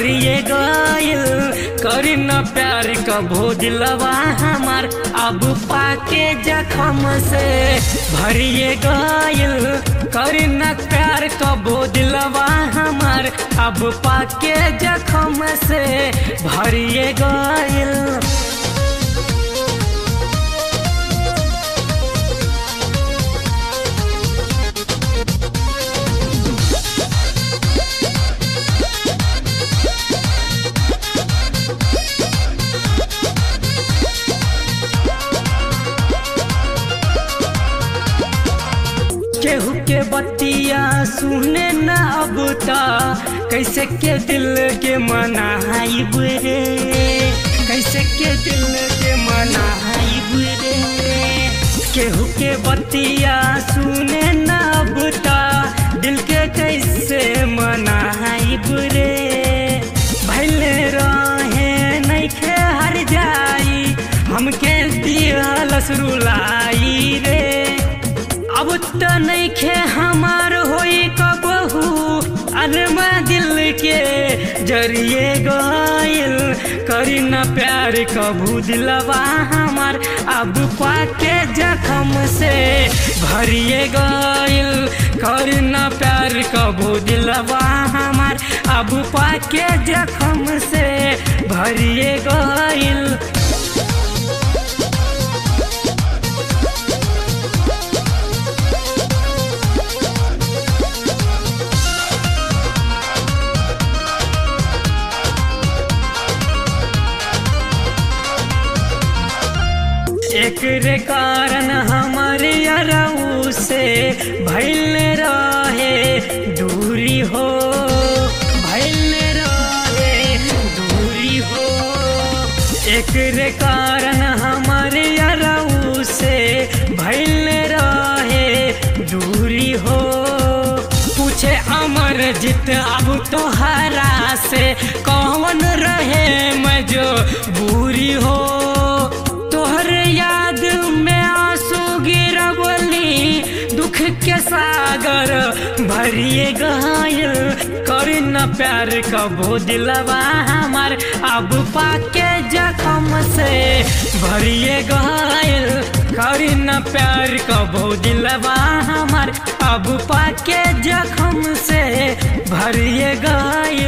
भरिए गइल करी न प्यार कभो दिलवा हमार अब पाके जखम से भरिए गइल करी न प्यार कभो दिलवा हमार अब पाके जखम से भरिए गइल केहू के बतिया सुने न अब ता कैसे के दिल के मनाइब रे कैसे के दिल के मनाइब रे केहू के बतिया सुने न अब ता दिल के कैसे मनाइब रे भैले रहे नइखे हर जाई हमके दिहलस रुलाई रे अब तो नइखे हमार होई कबहू अरमा दिल के जरिए गइल करी न प्यार कबू दिलवा हमार अब पाके जखम से भरिए गइल करी न प्यार कबू दिलवा हमार अब पाके जखम से भरिए गइल एकरे कारण हमारे अरऊ से भैल रहे दूरी हो भैल रहे दूरी हो एकरे कारण हमारे अरऊ से भैल रहे दूरी हो पूछे अमर जित अब तो हरा से कौन रहे मैं जो बुरी हो तोहर याद में आंसू गिरबली दुख के सागर भरिए गइल कर न प्यार कबो दिलवा हमार अब पाके जखम से भरिए गइल कर न प्यार कबो दिलवा हमार अब पाके जखम से भरिए गइल